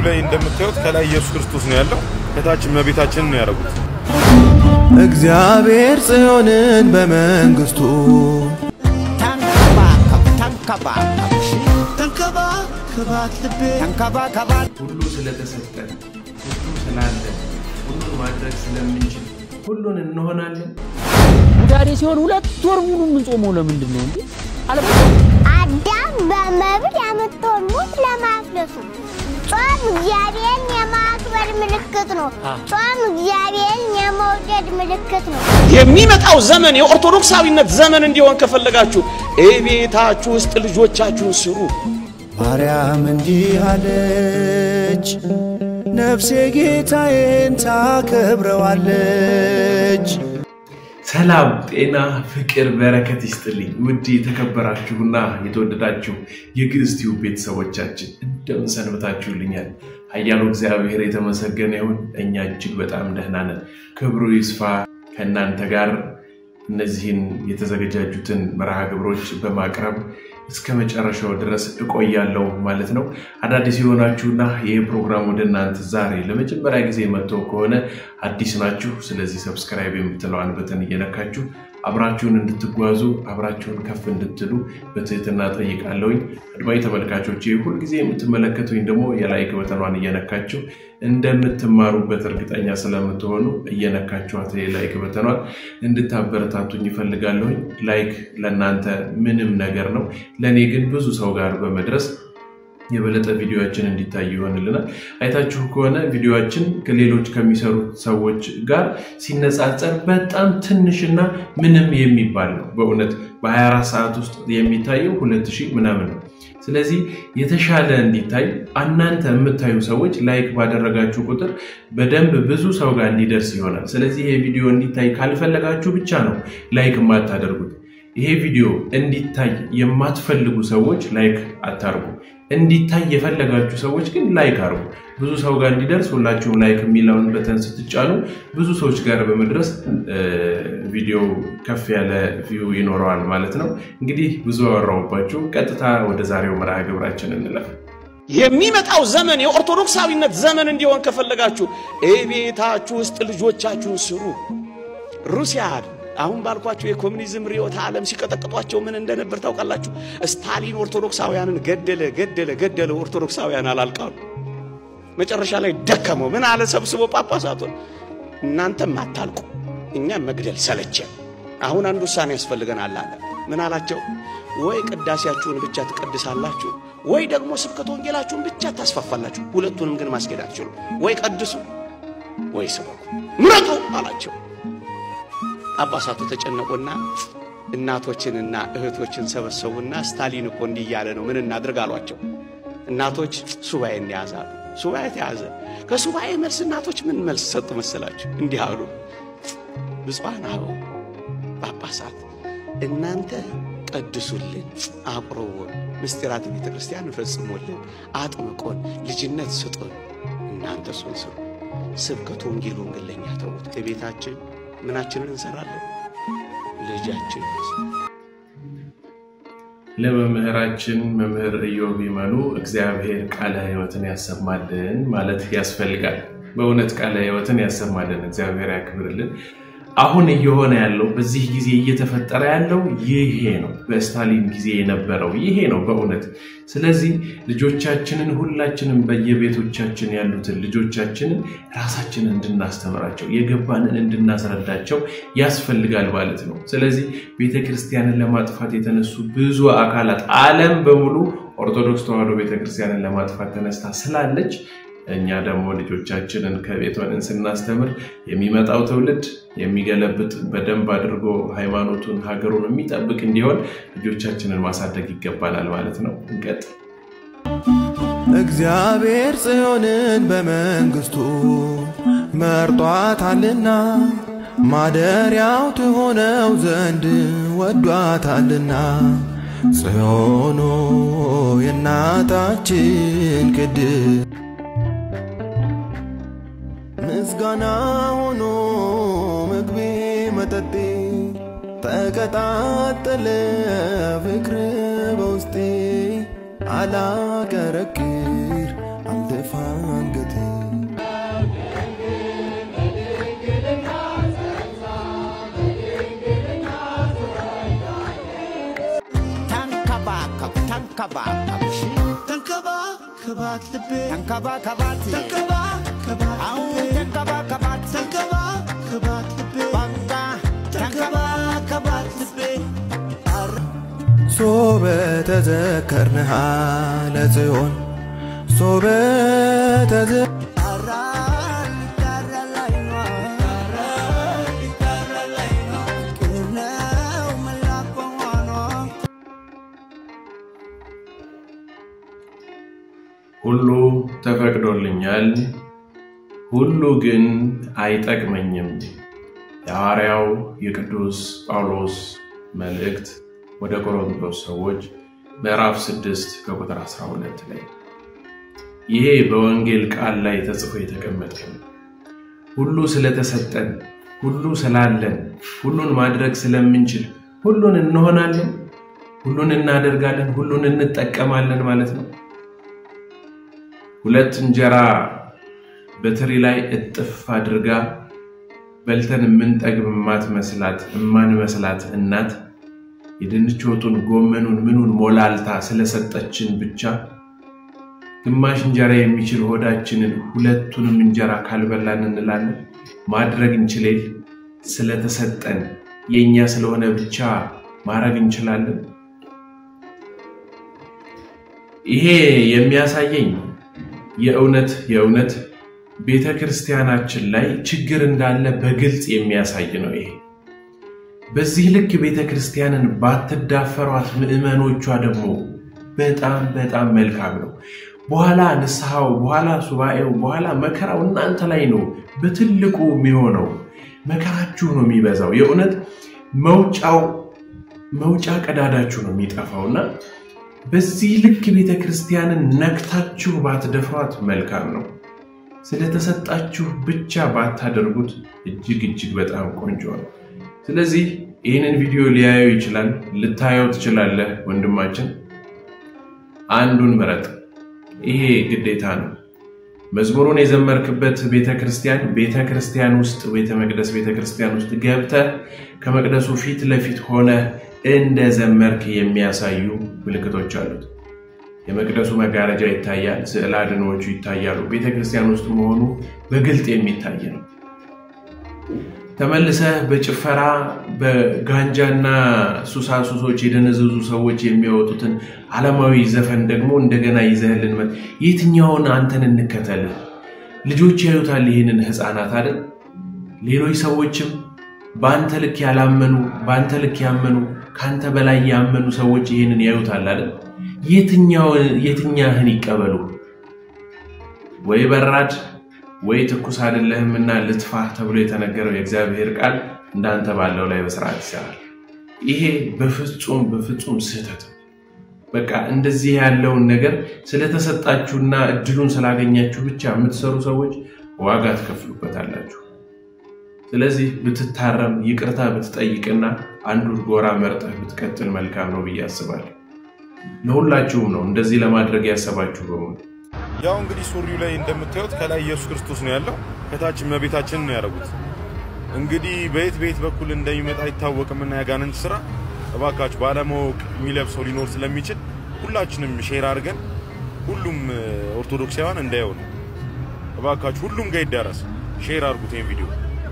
ላይ እንደምታዩት ከላይ ኢየሱስ ክርስቶስ ነው ያለው፣ ከታች እመቤታችንን ነው ያደረጉት። እግዚአብሔር ጽዮንን በመንግሥቱ ተንከባከብ ተንከባከብ እሺ ተንከባከባት ልቤ ተንከባከባት ሁሉ ስለተሰጠን ሁሉ ስላለን ሁሉን ማድረግ ስለምንችል ሁሉን እንሆናለን። ጉዳዴ ሲሆን ሁለት ወር ሙሉ የምንጾመው ለምንድን ነው እንዴ? አለበለዚያ አዳም በመብል ያመጣውን ሞት ለማፍለሱ ጾም እግዚአብሔርን የማክበር ምልክት ነው። ጾም እግዚአብሔርን የመውደድ ምልክት ነው። የሚመጣው ዘመን የኦርቶዶክሳዊነት ዘመን እንዲሆን ከፈለጋችሁ እቤታችሁ ውስጥ ልጆቻችሁን ስሩ። ማርያም እንዲህ አለች፣ ነፍሴ ጌታዬን ታከብረዋለች። ሰላም፣ ጤና፣ ፍቅር፣ በረከት ይስጥልኝ ውድ የተከበራችሁና የተወደዳችሁ የግዕዝ ቲዩብ ቤተሰቦቻችን እንደምን ሰንብታችሁልኛል? ኃያሉ እግዚአብሔር የተመሰገነ ይሁን። እኛ እጅግ በጣም ደህና ነን። ክብሩ ይስፋ ከእናንተ ጋር እነዚህን የተዘገጃጁትን መርሃ ግብሮች በማቅረብ እስከ መጨረሻው ድረስ እቆያለሁ ማለት ነው። አዳዲስ የሆናችሁና ይህ ፕሮግራም ወደ እናንተ ዛሬ ለመጀመሪያ ጊዜ መጥቶ ከሆነ አዲስ ናችሁ። ስለዚህ ሰብስክራይብ የምትለዋን በተን እየነካችሁ አብራችሁን እንድትጓዙ አብራችሁን ከፍ እንድትሉ በትህትና ጠይቃለሁኝ። አድማጭ ተመልካቾች ሁልጊዜ የምትመለከቱኝ ደግሞ የላይክ በተኗን እየነካችሁ እንደምትማሩበት እርግጠኛ ስለምትሆኑ እየነካችኋት የላይክ በተኗን እንድታበረታቱኝ ይፈልጋለሁኝ። ላይክ ለእናንተ ምንም ነገር ነው፣ ለእኔ ግን ብዙ ሰው ጋር በመድረስ የበለጠ ቪዲዮችን እንዲታይ ይሆንልናል። አይታችሁ ከሆነ ቪዲዮችን ከሌሎች ከሚሰሩት ሰዎች ጋር ሲነጻጸር በጣም ትንሽና ምንም የሚባል ነው። በእውነት በ24 ሰዓት ውስጥ የሚታየው ሁለት ሺህ ምናምን ነው። ስለዚህ የተሻለ እንዲታይ እናንተ የምታዩ ሰዎች ላይክ ባደረጋችሁ ቁጥር በደንብ ብዙ ሰው ጋር እንዲደርስ ይሆናል። ስለዚህ ይሄ ቪዲዮ እንዲታይ ካልፈለጋችሁ ብቻ ነው ላይክ የማታደርጉት። ይሄ ቪዲዮ እንዲታይ የማትፈልጉ ሰዎች ላይክ አታርጉ። እንዲታይ የፈለጋችሁ ሰዎች ግን ላይክ አርጉ። ብዙ ሰው ጋር እንዲደርስ ሁላችሁም ላይክ የሚለውን በተን ስትጫኑ ብዙ ሰዎች ጋር በመድረስ ቪዲዮ ከፍ ያለ ቪው ይኖረዋል ማለት ነው። እንግዲህ ብዙ አወራሁባችሁ። ቀጥታ ወደ ዛሬው መርሃ ግብራችን እንለፍ። የሚመጣው ዘመን የኦርቶዶክሳዊነት ዘመን እንዲሆን ከፈለጋችሁ እቤታችሁ ውስጥ ልጆቻችሁን ስሩ። ሩሲያ አሁን ባልኳቸው የኮሚኒዝም ርዕዮተ ዓለም ሲቀጠቅጧቸው ምን እንደነበር ታውቃላችሁ? ስታሊን ኦርቶዶክሳውያንን ገደለ ገደለ ገደለ፣ ኦርቶዶክሳውያን አላልቃሉ። መጨረሻ ላይ ደከመው። ምን አለ ሰብስቦ ጳጳሳቱን፣ እናንተም አታልቁ፣ እኛም መግደል ሰለቸን። አሁን አንድ ውሳኔ ያስፈልገናል አለ። ምን አላቸው? ወይ ቅዳሴያችሁን ብቻ ትቀድሳላችሁ፣ ወይ ደግሞ ስብከተ ወንጌላችሁን ብቻ ታስፋፋላችሁ። ሁለቱንም ግን ማስኬድ አትችሉ። ወይ ቀድሱ፣ ወይ ስበኩ፣ ምረጡ አላቸው። ጳጳሳቱ ተጨነቁና እናቶችንና እህቶችን ሰበሰቡና ስታሊን እኮ እንዲህ እያለ ነው ምን እናድርግ አሏቸው። እናቶች ሱባኤ እንያዛሉ። ሱባኤ ተያዘ። ከሱባኤ መልስ እናቶች ምን መልስ ሰጡ መሰላችሁ? እንዲህ አሉ። ብፁዓን አበው ጳጳሳት እናንተ ቀድሱልን፣ አቁርቡን፣ ምስጢራት ቤተ ክርስቲያን ፈጽሙልን፣ አጥምቆን፣ ልጅነት ስጡን። እናንተ እሱን ስሩ። ስብከቱ ወንጌሉን ግን ለእኛ ተዉት። ከቤታችን ምናችንን እንሰራለን? ልጃችን ለመምህራችን መምህር ኢዮብ ይመኑ እግዚአብሔር ቃለ ሕይወትን ያሰማልን ማለት ያስፈልጋል። በእውነት ቃለ ሕይወትን ያሰማልን፣ እግዚአብሔር ያክብርልን። አሁን እየሆነ ያለው በዚህ ጊዜ እየተፈጠረ ያለው ይሄ ነው። በስታሊን ጊዜ የነበረው ይሄ ነው በእውነት። ስለዚህ ልጆቻችንን ሁላችንም በየቤቶቻችን ያሉትን ልጆቻችንን ራሳችንን እንድናስተምራቸው የገባንን እንድናስረዳቸው ያስፈልጋል ማለት ነው። ስለዚህ ቤተ ክርስቲያንን ለማጥፋት የተነሱ ብዙ አካላት ዓለም በሙሉ ኦርቶዶክስ ተዋሕዶ ቤተ ክርስቲያንን ለማጥፋት ተነስታ ስላለች እኛ ደግሞ ልጆቻችንን ከቤት ሆነን ስናስተምር የሚመጣው ትውልድ የሚገለብጥ በደንብ አድርጎ ሃይማኖቱን፣ ሀገሩን የሚጠብቅ እንዲሆን ልጆቻችንን ማሳደግ ይገባናል ማለት ነው። እንቀጥ እግዚአብሔር ጽዮንን በመንግሥቱ መርጧታልና ማደሪያው ትሆነው ዘንድ ወዷታልና ጽዮኖ የእናታችን ቅድስት ምስጋና ሆኖ ምግቤ መጠጤ ተቀጣጠለ ፍቅር በውስጤ አላቀረቅር አልደፋም ተንከባከብሽ ተንከባከባት ልቤ ተንከባከባት ተንከባከባት አው ልቤ ተንከባከባት ተንከባከባት ልቤ በቃ ተንከባከባት ልቤ ሶበ ተዘከርንሃ ለጽዮን ሶበ ተዘ ሁሉ ተፈቅዶልኛል፣ ሁሉ ግን አይጠቅመኝም። የሐዋርያው የቅዱስ ጳውሎስ መልእክት ወደ ቆሮንቶስ ሰዎች ምዕራፍ 6 ከቁጥር 12 ላይ ይሄ በወንጌል ቃል ላይ ተጽፎ የተቀመጠ ነው። ሁሉ ስለተሰጠን፣ ሁሉ ስላለን፣ ሁሉን ማድረግ ስለምንችል ሁሉን እንሆናለን፣ ሁሉን እናደርጋለን፣ ሁሉን እንጠቀማለን ማለት ነው። ሁለት እንጀራ በትሪ ላይ እጥፍ አድርጋ በልተን የምንጠግብ የማትመስላት የማንመስላት እናት የድንች ወጡን ጎመኑን ምኑን ሞላልታ ስለሰጠችን ብቻ ግማሽ እንጀራ የሚችል ሆዳችንን ሁለቱንም እንጀራ ካልበላን እንላለን። ማድረግ እንችሌል ስለተሰጠን የእኛ ስለሆነ ብቻ ማድረግ እንችላለን። ይሄ የሚያሳየኝ የእውነት የእውነት ቤተ ክርስቲያናችን ላይ ችግር እንዳለ በግልጽ የሚያሳይ ነው። ይሄ በዚህ ልክ ቤተ ክርስቲያንን ባትዳፈሯት ምዕመኖቿ ደግሞ በጣም በጣም መልካም ነው። በኋላ ንስሐው፣ በኋላ ሱባኤው፣ በኋላ መከራው እናንተ ላይ ነው በትልቁ የሚሆነው። መከራችሁ ነው የሚበዛው። የእውነት መውጫው መውጫ ቀዳዳችሁ ነው የሚጠፋውና በዚህ ልክ ቤተ ክርስቲያንን ነክታችሁ ባትደፍሯት መልካም ነው። ስለተሰጣችሁ ብቻ ባታደርጉት እጅግ እጅግ በጣም ቆንጆ ነው። ስለዚህ ይህንን ቪዲዮ ሊያየው ይችላል፣ ልታየው ትችላለህ። ወንድማችን አንዱን ምረጥ። ይሄ ግዴታ ነው። መዝሙሩን የዘመርክበት ቤተ ክርስቲያን ቤተ ክርስቲያን ውስጥ ቤተ መቅደስ ቤተ ክርስቲያን ውስጥ ገብተህ ከመቅደሱ ፊት ለፊት ሆነ እንደ ዘመርክ የሚያሳዩ ምልክቶች አሉት። የመቅደሱ መጋረጃ ይታያል፣ ስዕል አድኖዎቹ ይታያሉ። ቤተ ክርስቲያን ውስጥ መሆኑ በግልጥ የሚታይ ነው። ተመልሰህ በጭፈራ በጋንጃና ሱሳሱሶች የደነዘዙ ሰዎች የሚያወጡትን ዓለማዊ ዘፈን ደግሞ እንደገና ይዘህልን መ የትኛውን አንተን እንከተልህ? ልጆች ያዩታል ይህንን ሕፃናት አይደል? ሌሎች ሰዎችም በአንተ ልክ ያላመኑ በአንተ ልክ ያመኑ ከአንተ በላይ ያመኑ ሰዎች ይህንን ያዩታል አይደል? የትኛህን ይቀበሉ? ወይ በራድ ወይ ትኩስ አይደለህምና ልትፋህ ተብሎ የተነገረው የእግዚአብሔር ቃል እንዳንተ ባለው ላይ በስርዓት ይሰራል። ይሄ በፍጹም በፍጹም ስህተት ነው። በቃ እንደዚህ ያለውን ነገር ስለተሰጣችሁና እድሉን ስላገኛችሁ ብቻ የምትሰሩ ሰዎች ዋጋ ትከፍሉበታላችሁ። ስለዚህ ብትታረም ይቅርታ ብትጠይቅና አንዱን ጎራ መርጠህ ብትቀጥል መልካም ነው ብዬ አስባለሁ። ለሁላችሁም ነው እንደዚህ ለማድረግ ያሰባችሁ በሙሉ ያው እንግዲህ ሱሪው ላይ እንደምታዩት ከላይ ኢየሱስ ክርስቶስ ነው ያለው፣ ከታች እመቤታችን ነው ያደረጉት። እንግዲህ በየት በየት በኩል እንደሚመጣ አይታወቅምና ያጋንንት ስራ እባካችሁ ባለማወቅ የሚለብሰው ሊኖር ስለሚችል ሁላችንም ሼር አድርገን ሁሉም ኦርቶዶክሳውያን እንዳየው ነው። እባካችሁ ሁሉም ጋር ይዳረስ። ሼር አድርጉት ይሄን ቪዲዮ።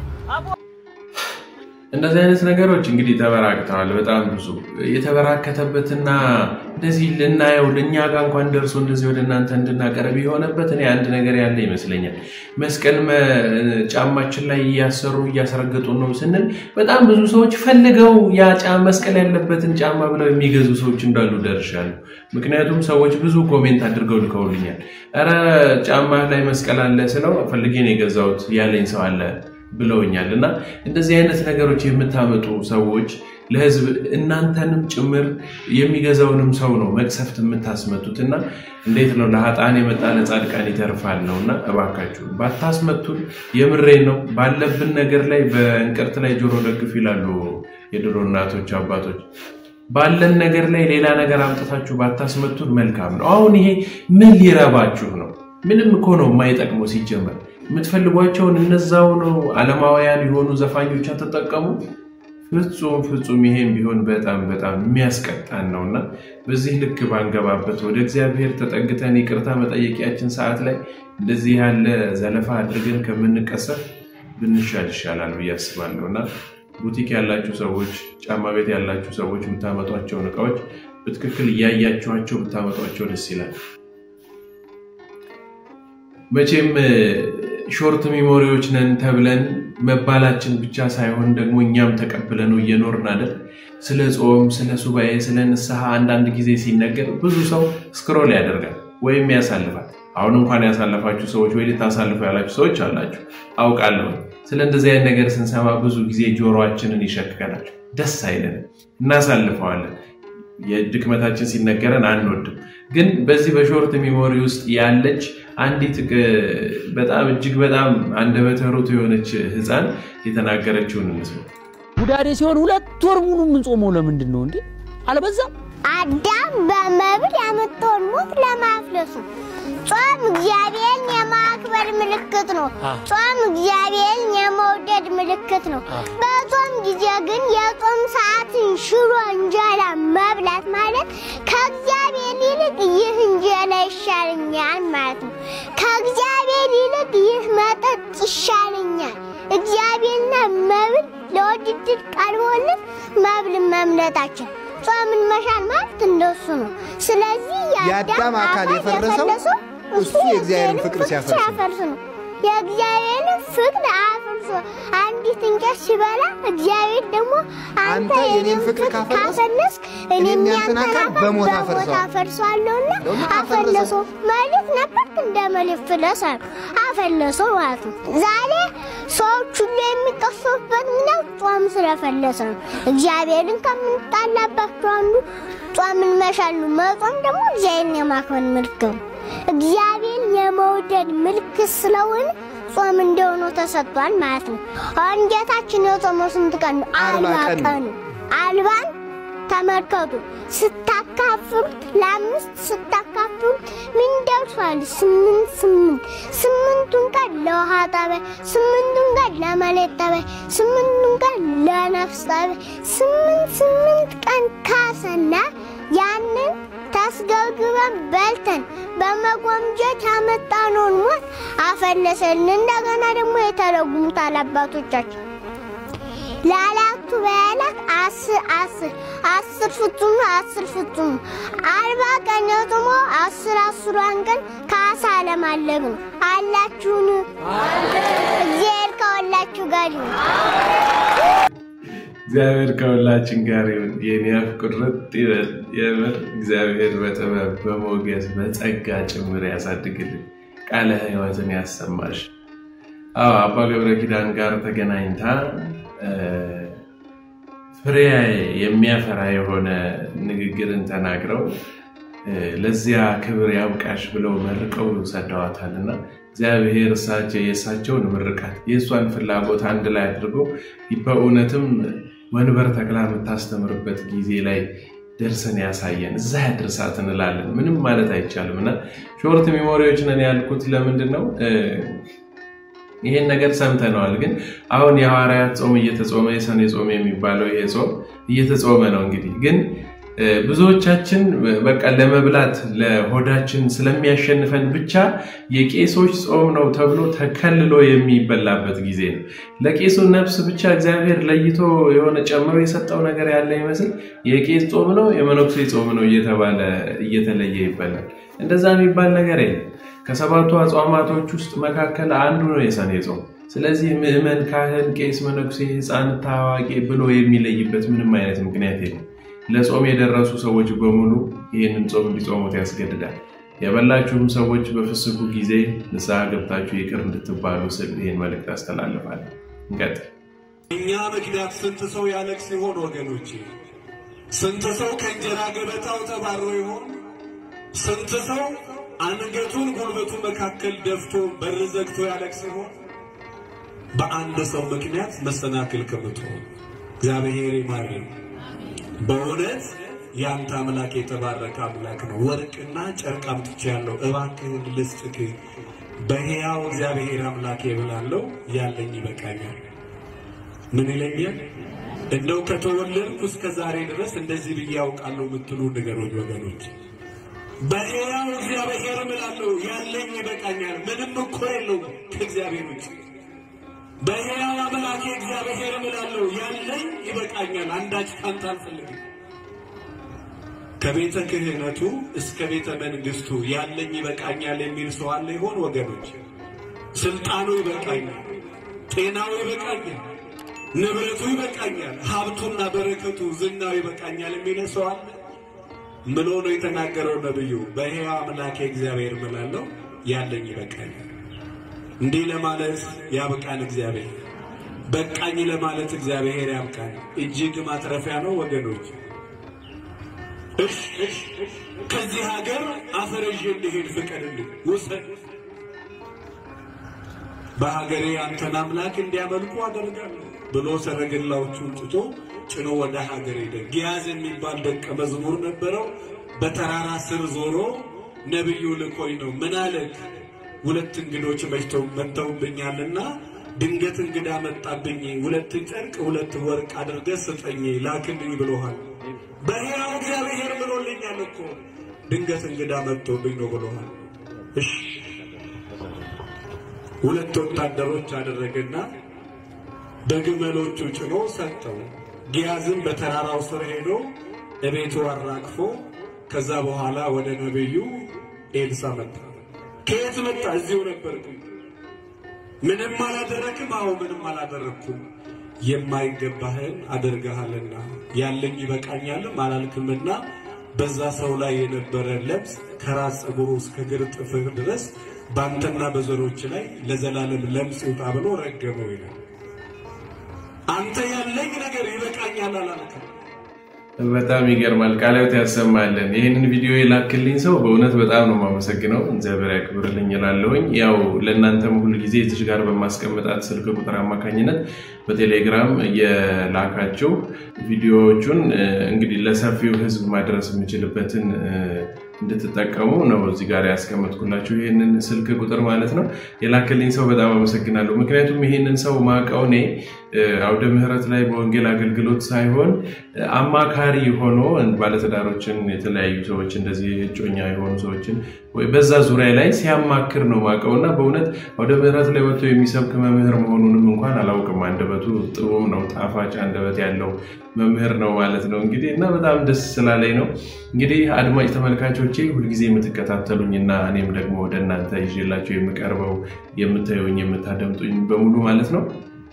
እንደዚህ አይነት ነገሮች እንግዲህ ተበራክተዋል። በጣም ብዙ የተበራከተበትና እንደዚህ ልናየው ለእኛ ጋር እንኳን ደርሶ እንደዚህ ወደ እናንተ እንድናቀርብ የሆነበት እኔ አንድ ነገር ያለ ይመስለኛል። መስቀል ጫማችን ላይ እያሰሩ እያስረገጡ ነው ስንል በጣም ብዙ ሰዎች ፈልገው ያ መስቀል ያለበትን ጫማ ብለው የሚገዙ ሰዎች እንዳሉ ደርሻለሁ። ምክንያቱም ሰዎች ብዙ ኮሜንት አድርገው ልከውልኛል። ኧረ ጫማ ላይ መስቀል አለ ስለው ፈልጌ ነው የገዛሁት ያለኝ ሰው አለ ብለውኛል። እና እንደዚህ አይነት ነገሮች የምታመጡ ሰዎች ለሕዝብ እናንተንም ጭምር የሚገዛውንም ሰው ነው መቅሰፍት የምታስመቱት። እና እንዴት ነው ለሀጣን የመጣ ለጻድቃን ይተርፋል ነው። እና እባካችሁ ባታስመቱን፣ የምሬን ነው። ባለብን ነገር ላይ በእንቅርት ላይ ጆሮ ደግፍ ይላሉ የድሮ እናቶች አባቶች። ባለን ነገር ላይ ሌላ ነገር አምጥታችሁ ባታስመቱን መልካም ነው። አሁን ይሄ ምን ሊረባችሁ ነው? ምንም እኮ ነው የማይጠቅመው ሲጀመር የምትፈልጓቸውን እነዛው ነው ዓለማውያን የሆኑ ዘፋኞች ተጠቀሙ። ፍጹም ፍጹም ይሄም ቢሆን በጣም በጣም የሚያስቀጣን ነው እና በዚህ ልክ ባንገባበት ወደ እግዚአብሔር ተጠግተን ይቅርታ መጠየቂያችን ሰዓት ላይ እንደዚህ ያለ ዘለፋ አድርገን ከምንቀሰፍ ብንሻል ይሻላል ብዬ አስባለሁ እና ቡቲክ ያላችሁ ሰዎች፣ ጫማ ቤት ያላችሁ ሰዎች የምታመጧቸውን እቃዎች በትክክል እያያችኋቸው ብታመጧቸው ደስ ይላል። መቼም ሾርት ሚሞሪዎች ነን ተብለን መባላችን ብቻ ሳይሆን ደግሞ እኛም ተቀብለነው እየኖርን አይደል? ስለ ጾም፣ ስለ ሱባኤ፣ ስለ ንስሐ አንዳንድ ጊዜ ሲነገር ብዙ ሰው ስክሮል ያደርጋል ወይም ያሳልፋል። አሁን እንኳን ያሳለፋችሁ ሰዎች ወይ ልታሳልፉ ያላችሁ ሰዎች አላችሁ አውቃለሁ። ስለ እንደዚህ አይነት ነገር ስንሰማ ብዙ ጊዜ ጆሮአችንን ይሸክከናል፣ ደስ አይለንም፣ እናሳልፈዋለን። የድክመታችን ሲነገረን አንወድም። ግን በዚህ በሾርት ሚሞሪ ውስጥ ያለች አንዲት በጣም እጅግ በጣም አንደበተ ርቱዕ የሆነች ሕፃን የተናገረችውን እንስማ። ጉዳዴ ሲሆን ሁለት ወር ሙሉ የምንጾመው ለምንድን ነው እንዴ? አልበዛም? አዳም በመብል ያመጣውን ሞት ለማፍለሱ ጾም እግዚአብሔርን የማክበር ምልክት ነው። ጾም እግዚአብሔርን የመውደድ ምልክት ነው። በጾም ጊዜ ግን የጾም ሰዓትን ሽሮ እንጀራ መብላት ማለት ከእግዚአብሔር ይልቅ ይህ እንጀራ ይሻለኛል ማለት ነው። ከእግዚአብሔር ይልቅ ይህ መጠጥ ይሻለኛል። እግዚአብሔርና መብል ለውድድር ቀርቦልን መብልን መምለጣችን ጾምን መሻል ማለት እንደሱ ነው። ስለዚህ የአዳም አካል የፈረሰው እሱ የእግዚአብሔርን ፍቅር ሲያፈርስ ነው። የእግዚአብሔርን ፍቅር አፍርሶ አንዲት እንጨት ሲበላ እግዚአብሔር ደግሞ አንተ የኔን ፍቅር ካፈለስክ እኔም ያንተን አካል በሞት አፈርሰዋለሁና አፈለሰው ማለት ነበር። እንደ መሌት ፍለስ አሉ አፈለሰው ማለት ነው። ዛሬ ሰዎች ሁሉ የሚቀሰፉበት ምክንያት ጾም ስለፈለሰ ነው። እግዚአብሔርን ከምንጣላባቸው አንዱ ጾምን መሻሉ። መጾም ደግሞ እግዚአብሔርን የማክበር ምልክት ነው። እግዚአብሔር የመውደድ ምልክት ስለሆነ ጾም እንደሆነ ተሰጥቷል ማለት ነው። አሁን ጌታችን የጾመው ስንት ቀን ነው? አርባ አርባ ቀን ነው። ቀን ነው። አልባን ተመልከቱ። ስታካፍሉት ለአምስት ስታካፍሉት ምን ደርሷል? ስምንት ስምንት ስምንቱን ቀን ለውሃ ጠበል፣ ስምንቱን ቀን ለመሬት ጠበል፣ ስምንቱን ቀን ለነፍስ ጠበል፣ ስምንት ስምንት ቀን ካሰና ያንን ታስገብግበን በልተን በመጎምጀት ያመጣነውን ሞት አፈለሰልን። እንደገና ደግሞ የተረጉሙታል አባቶቻችን ለአራቱ በዓላት አስር አስር አስር ፍጹም አስር ፍጹም አርባ ቀን ደግሞ አስር አስሯን ቀን ካሳ ለማለግ ነው። አላችሁን? እግዚአብሔር ከሁላችሁ ጋር ይሁን። እግዚአብሔር ከሁላችን ጋር ይሁን። የኔ አፍ ቁርጥ ይበል። የምር እግዚአብሔር በጥበብ በሞገስ በጸጋ ጭምር ያሳድግልን፣ ቃለ ሕይወትን ያሰማሽ። አዎ አባ ገብረ ኪዳን ጋር ተገናኝታ ፍሬ የሚያፈራ የሆነ ንግግርን ተናግረው ለዚያ ክብር ያብቃሽ ብለው መርቀው ሰደዋታልና እግዚአብሔር እሳቸው የእሳቸውን ምርቃት የእሷን ፍላጎት አንድ ላይ አድርጎ በእውነትም ወንበር ተክላ የምታስተምርበት ጊዜ ላይ ደርሰን ያሳየን፣ እዛ ያድርሳት እንላለን። ምንም ማለት አይቻልም እና ሾርት ሜሞሪዎች ነን ያልኩት ለምንድን ነው? ይሄን ነገር ሰምተነዋል። ግን አሁን የሐዋርያት ጾም እየተጾመ የሰኔ ጾም የሚባለው ይሄ ጾም እየተጾመ ነው። እንግዲህ ግን ብዙዎቻችን በቃ ለመብላት ለሆዳችን ስለሚያሸንፈን ብቻ የቄሶች ጾም ነው ተብሎ ተከልሎ የሚበላበት ጊዜ ነው። ለቄሱ ነፍስ ብቻ እግዚአብሔር ለይቶ የሆነ ጨምሮ የሰጠው ነገር ያለ ይመስል የቄስ ጾም ነው የመነኩሴ ጾም ነው እየተባለ እየተለየ ይበላል። እንደዛ የሚባል ነገር የለም። ከሰባቱ አጽዋማቶች ውስጥ መካከል አንዱ ነው የሰኔ ጾም። ስለዚህ ምዕመን፣ ካህን፣ ቄስ፣ መነኩሴ፣ ሕፃን፣ ታዋቂ ብሎ የሚለይበት ምንም አይነት ምክንያት የለም። ለጾም የደረሱ ሰዎች በሙሉ ይህንን ጾም እንዲጾሙት ያስገድዳል። የበላችሁም ሰዎች በፍስኩ ጊዜ ንስሐ ገብታችሁ ይቅር እንድትባሉ ስል ይህን መልእክት አስተላልፋለሁ። እንቀጥል። እኛ ምክንያት ስንት ሰው ያለቅስ ይሆን ወገኖቼ? ስንት ሰው ከእንጀራ ገበታው ተባሮ ይሆን? ስንት ሰው አንገቱን ጉልበቱ መካከል ደፍቶ በር ዘግቶ ያለቅስ ይሆን? በአንድ ሰው ምክንያት መሰናክል ከምትሆን እግዚአብሔር ይማረን። በእውነት ያንተ አምላክ የተባረከ አምላክ ነው። ወርቅና ጨርቅ አምጥቻለሁ፣ እባክህን ልስጥክ። በሕያው እግዚአብሔር አምላክ ብላለሁ፣ ያለኝ ይበቃኛል። ምን ይለኛል? እንደው ከተወለድኩ እስከ ዛሬ ድረስ እንደዚህ ብዬ ያውቃለሁ የምትሉ ንገሮች ወገኖች። በሕያው እግዚአብሔር እምላለሁ ያለኝ ይበቃኛል። ምንም እኮ የለውም ከእግዚአብሔር ውጭ። በሕያው አምላኬ እግዚአብሔር እምላለሁ ያለኝ ይበቃኛል። አንዳች ካንተ አልፈልግም። ከቤተ ክህነቱ እስከ ቤተ መንግስቱ ያለኝ ይበቃኛል የሚል ሰው አለ ይሆን ወገኖች? ስልጣኑ ይበቃኛል፣ ጤናው ይበቃኛል፣ ንብረቱ ይበቃኛል፣ ሀብቱና በረከቱ ዝናው ይበቃኛል የሚል ሰው አለ? ምሎ ነው የተናገረው ነብዩ። በሕያው አምላኬ እግዚአብሔር እምላለሁ ያለኝ ይበቃኛል። እንዲህ ለማለት ያብቃን እግዚአብሔር። በቃኝ ለማለት እግዚአብሔር ያብቃን። እጅግ ማትረፊያ ነው ወገኖች። እሽ እሽ ከዚህ ሀገር አፈር ይዤ እንድሄድ ፍቀድልኝ፣ ውሰድ። በሀገሬ አንተን አምላክ እንዲያመልኩ አደርጋለሁ ብሎ ሰረገላዎቹን ትቶ ጭኖ ወደ ሀገር ሄደ። ጊያዝ የሚባል ደቀ መዝሙር ነበረው። በተራራ ስር ዞሮ ነቢዩ ልኮኝ ነው ምን አለክ? ሁለት እንግዶች መሽተው መጥተውብኛልና ድንገት እንግዳ መጣብኝ። ሁለት ጨርቅ ሁለት ወርቅ አድርገህ ስጠኝ ላክልኝ ብሎሃል። በሕያው እግዚአብሔር ብሎልኛል እኮ ድንገት እንግዳ መጥቶብኝ ነው ብሎሃል። እሺ ሁለት ወታደሮች አደረገና በግመሎቹ ጭኖ ሰጠው። ጊያዝም በተራራው ስር ሄዶ እቤቱ አራግፎ ከዛ በኋላ ወደ ነቢዩ ኤልሳ መጣ። ከየት መጣ? እዚሁ ነበርኩ። ምንም አላደረክም? አዎ ምንም አላደረግኩም። የማይገባህን አደርግሃልና ያለኝ ይበቃኛልም አላልክምና በዛ ሰው ላይ የነበረ ለምጽ ከራስ ፀጉሩ እስከ እግር ጥፍር ድረስ በአንተና በዘሮች ላይ ለዘላለም ለምጽ ይውጣ ብሎ ረገመው ይላል። አንተ ያለኝ ነገር ይበቃኛል አላልክም። በጣም ይገርማል። ቃላት ያሰማልን። ይህንን ቪዲዮ የላክልኝ ሰው በእውነት በጣም ነው የማመሰግነው። እግዚአብሔር ያክብርልኝ እላለሁኝ። ያው ለእናንተም ሁል ጊዜ እዚች ጋር በማስቀምጣት ስልክ ቁጥር አማካኝነት በቴሌግራም የላካቸው ቪዲዮዎቹን እንግዲህ ለሰፊው ሕዝብ ማድረስ የምችልበትን እንድትጠቀሙ ነው እዚህ ጋር ያስቀመጥኩላችሁ ይህንን ስልክ ቁጥር ማለት ነው። የላክልኝ ሰው በጣም አመሰግናለሁ። ምክንያቱም ይህንን ሰው ማውቀው እኔ አውደ ምሕረት ላይ በወንጌል አገልግሎት ሳይሆን አማካሪ ሆኖ ባለትዳሮችን፣ የተለያዩ ሰዎች እንደዚህ እጮኛ የሆኑ ሰዎችን ወይ በዛ ዙሪያ ላይ ሲያማክር ነው ማውቀው እና በእውነት አውደ ምሕረት ላይ ወጥቶ የሚሰብክ መምህር መሆኑንም እንኳን አላውቅም። አንደበቱ ጥሩም ነው፣ ጣፋጭ አንደበት ያለው መምህር ነው ማለት ነው እንግዲህ እና በጣም ደስ ስላለኝ ነው እንግዲህ አድማጭ ተመልካቾቼ ሁልጊዜ የምትከታተሉኝ እና እኔም ደግሞ ወደ እናንተ ይዤላቸው የምቀርበው የምታዩኝ የምታደምጡኝ በሙሉ ማለት ነው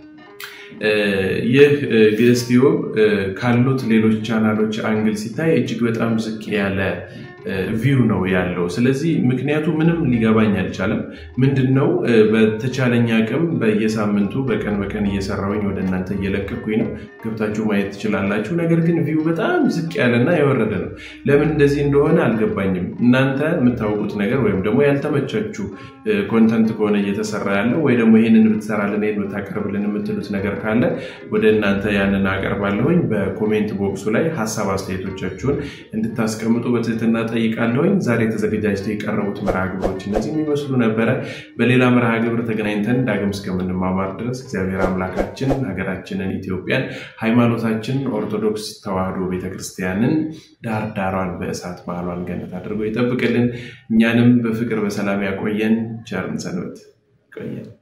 ይህ ግዕዝ ቲዩብ ካሉት ሌሎች ቻናሎች አንግል ሲታይ እጅግ በጣም ዝቅ ያለ ቪው ነው ያለው። ስለዚህ ምክንያቱ ምንም ሊገባኝ አልቻለም። ምንድን ነው በተቻለኝ አቅም በየሳምንቱ በቀን በቀን እየሰራሁኝ ወደ እናንተ እየለቀኩኝ ነው። ገብታችሁ ማየት ትችላላችሁ። ነገር ግን ቪው በጣም ዝቅ ያለና የወረደ ነው። ለምን እንደዚህ እንደሆነ አልገባኝም። እናንተ የምታውቁት ነገር ወይም ደግሞ ያልተመቻችሁ ኮንተንት ከሆነ እየተሰራ ያለው ወይ ደግሞ ይህንን ብትሰራልን ይህን ብታቀርብልን የምትሉት ነገር ካለ ወደ እናንተ ያንን አቀርባለሁኝ። በኮሜንት ቦክሱ ላይ ሀሳብ አስተያየቶቻችሁን እንድታስቀምጡ በትህትና ጠይቃለሁኝ። ዛሬ ተዘገጃጅተው የቀረቡት መርሃ ግብሮች እነዚህ የሚመስሉ ነበረ። በሌላ መርሃ ግብር ተገናኝተን ዳግም እስከምንማማር ድረስ እግዚአብሔር አምላካችን ሀገራችንን ኢትዮጵያን፣ ሃይማኖታችንን ኦርቶዶክስ ተዋሕዶ ቤተክርስቲያንን ዳር ዳሯን በእሳት ባህሏን ገነት አድርጎ ይጠብቅልን። እኛንም በፍቅር በሰላም ያቆየን። ቸርን ሰንበት ይቆየን።